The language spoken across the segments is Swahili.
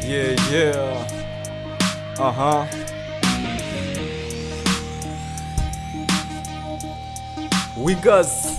Yeah, yeah. Uh-huh. Wiggers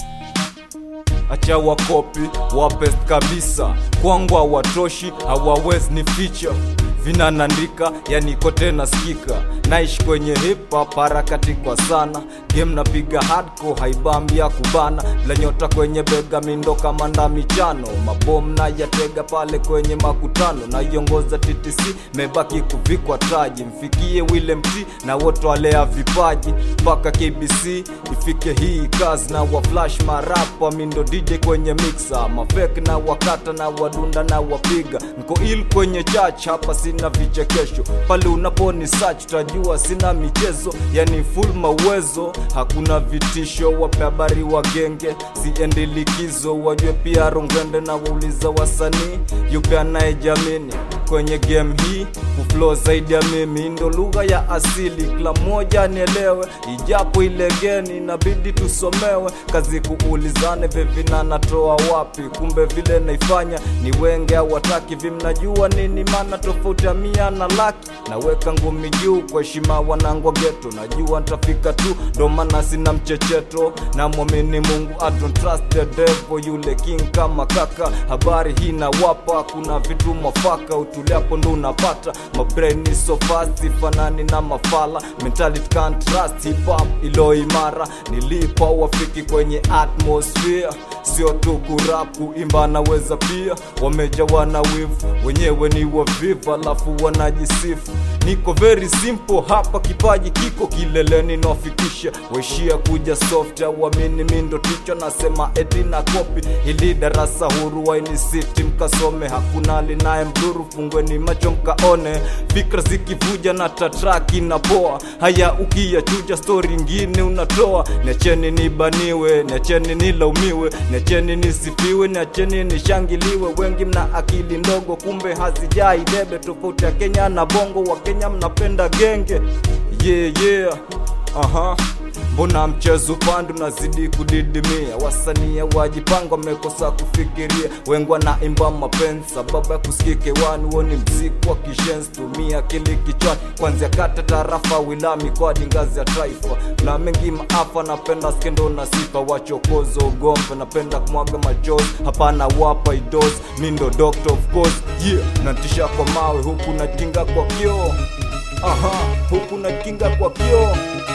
acha wakopi wapest kabisa kwangu hawatoshi hawawezi ni ficha vinanandika yani kote nasikika naishi kwenye hip hop harakati kwa sana game napiga hardcore haibambi ya kubana la nyota kwenye bega mindo kama nda michano mabom na yatega pale kwenye makutano naiongoza TTC mebaki kuvikwa taji mfikie Willem T na wote walea vipaji mpaka KBC ifike hii kazi na wa flash marapa mindo DJ kwenye mixer mafek na wakata na wadunda na wapiga nko il kwenye church hapa sina vichekesho pale unaponi search utajua sina michezo yani full mawezo hakuna vitisho wape habari wa genge siendi likizo wajue pia rongende na wauliza wasanii yupe anayejamini kwenye game hii kuflow zaidi ya mimi ndo lugha ya asili kila mmoja nielewe ijapo ilegeni inabidi tusomewe kazi kuulizane vevina natoa wapi kumbe vile naifanya ni wenge au wataki vimnajua nini maana tofauti ya mia na laki naweka ngumi juu kwa heshima wanangwa geto najua ntafika tu ndo maana sina mchecheto na mwamini mungu I don't trust the devil yule king kama kaka habari hii nawapa kuna vitu mwafaka utuliapo ndo unapata mabrain is so fast ifanani na mafala mentality can't trust hip hop ilo imara nilipa wafiki kwenye atmosphere sio tu kurap kuimba naweza pia wamejawa na wivu wenyewe ni wavivu alafu wanajisifu niko very simple hapa kipaji kiko kileleni nafikisha waishia kuja soft auamini mindo ticho nasema eti na kopi ili darasa huru waini city mkasome hakuna linaye mdhuru fungweni macho mkaone fikra zikivuja na tatraki na poa haya ukiyachuja stori ngine unatoa niacheni nibaniwe niacheni nilaumiwe niacheni nisifiwe niacheni nishangiliwe wengi mna akili ndogo kumbe hazijai debe tofauti ya kenya na bongo wa kenya mnapenda genge yeah, yeah. Aha. mbona mchezo pandu nazidi kudidimia wasania wajipanga wamekosa kufikiria wengwa na imba mapenzi sababu ya kusikike wani woni mziki wa kishenzi tumia kili kichwani kwanzia kata tarafa wilami kwadi ngazi ya taifa na mengi maafa napenda skendo na sifa wachokozo ugombe napenda kumwaga machozi hapana wapa idos mindo doctor of course yeah natisha kwa mawe huku na kinga kwa kioo aha huku na kinga kwa kioo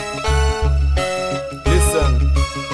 listen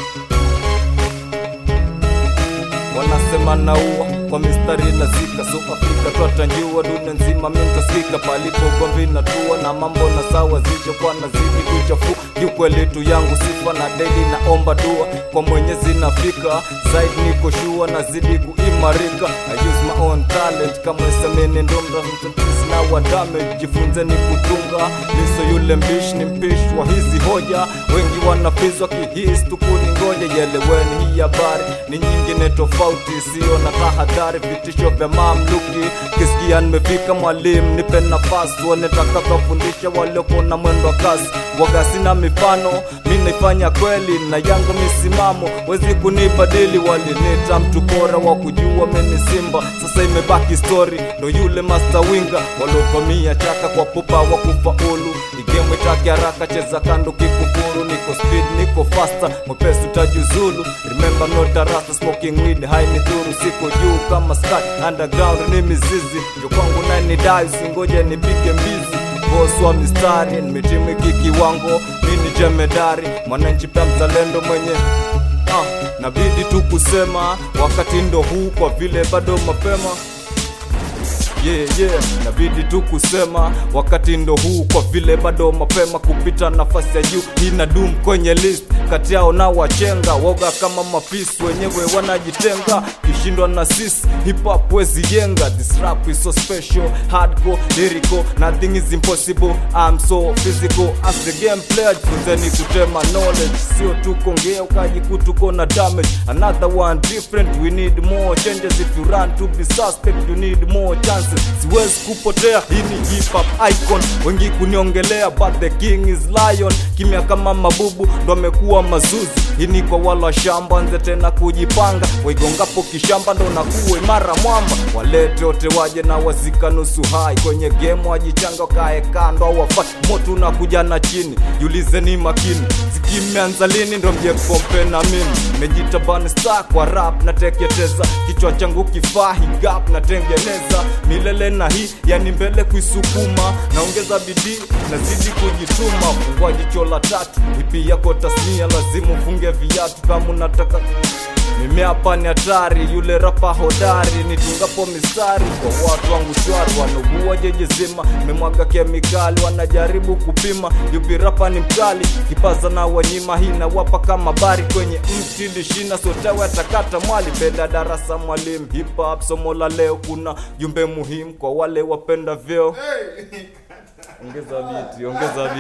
wanasema naua kwa mistari nazika so afrika twatanjua dunia nzima mintaskika palipo ugomvi natua na mambo na sawa zichokuwa nazidi kuchafu kiukweli tu yangu sifa na daily naomba dua kwa mwenyezi nafika zaidi niko shua nazidi kuimarika I use my own talent kama semeni ndomda na wa damage jifunze ni kutunga liso yule mbishi ni mpishi wa hizi hoja wengi wanafizwa kihisi tukuni ngoja yeleweni hii habari ni nyingine tofauti sio na tahadhari vitisho vya mamluki kisikia nimefika mwalimu nipe nafasi wanetaka kufundisha walioko na mwendo wa kasi waga sina mifano mi naifanya kweli na yangu misimamo wezi kunibadili walinita mtu bora wa kujua mimi simba sasa imebaki story ndo yule master winga waliovamia chaka kwa pupa wa kufaulu igemwe take haraka cheza kando kikufuru niko speed niko faster mwepesi utajuzulu remember not a rasta smoking weed high ni dhuru siko juu kama sky underground ni mizizi njo kwangu nani dai usingoje nipige mbizi boss wa mistari nimetimiki kiwango mini jemedari mwananchi pia mzalendo mwenye ah, nabidi tu kusema wakati ndo huu kwa vile bado mapema yeah, yeah. nabidi tu kusema wakati ndo huu kwa vile bado mapema kupita nafasi ya juu ina dum kwenye list kati yao na wachenga woga kama mapisi wenyewe wanajitenga kishindwa na sis hip hop wezi jenga this rap is so special hardcore lyrical nothing is impossible I'm so physical as the game player jifunzeni kutema knowledge sio tu kongea ukajikutuko na damage another one different we need more changes if you run to be suspect you need more chances success siwezi kupotea hii ni hip hop icon wengi kuniongelea but the king is lion kimya kama mabubu ndo amekuwa mazuzi hii ni kwa wala shamba nze tena kujipanga waigongapo kishamba ndo nakuwa imara mwamba walete wote waje na wazika nusu hai kwenye game wajichanga kae kando au wafai moto unakuja na chini jiulizeni makini zikimeanza lini ndo mje kompe na mimi mejita banstar kwa rap nateketeza kichwa changu kifaa higap natengeneza milele na hii yani mbele kuisukuma naongeza bidii nazidi kujituma fungua jicho la tatu ipi yako tasnia lazima ufunge viatu kama unataka mimi hapa ni hatari yule rapa hodari nitungapo mistari kwa watu wangu shwari wanaugua jeje zima memwaga kemikali wanajaribu kupima yupi rapa ni mkali kipaza na wanyima hii na wapa kama bari kwenye mti lishina sotawe atakata mwali beda darasa mwalimu hip hop somo la leo kuna jumbe muhimu kwa wale wapenda vyeo ongeza biti ongeza biti